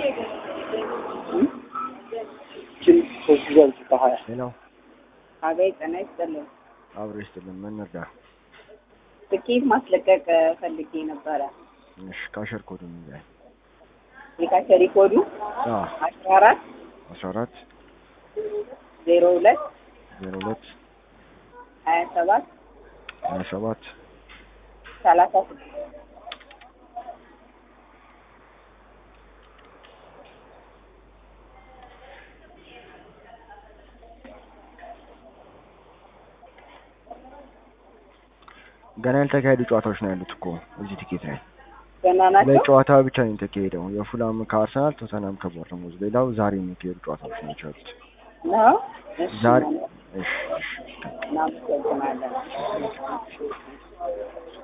ሄሎ አቤት ጤና ይስጥልኝ። አብሮ ይስጥልን። ምን እንርዳ? ትኬት ማስለቀቅ ፈልጌ ነበረ። እሺ ካሸር ኮዱ ንገረኝ። የካሸሪ ኮዱ አዎ አስራ አራት አስራ አራት ዜሮ ሁለት ዜሮ ሁለት ሀያ ሰባት ሀያ ሰባት ሰላሳ ስድስት ገና ያልተካሄዱ ጨዋታዎች ነው ያሉት እኮ እዚህ ቲኬት ላይ ገና ናቸው። ለጨዋታ ብቻ ነው የተካሄደው። የፉላም ከአርሰናል፣ ቶተናም ከቦርነሞዝ። ሌላው ዛሬ የሚካሄዱ ጨዋታዎች ናቸው ያሉት። ነው እሺ፣ ዛሬ ማለት እሺ እሺ እናመሰግናለን።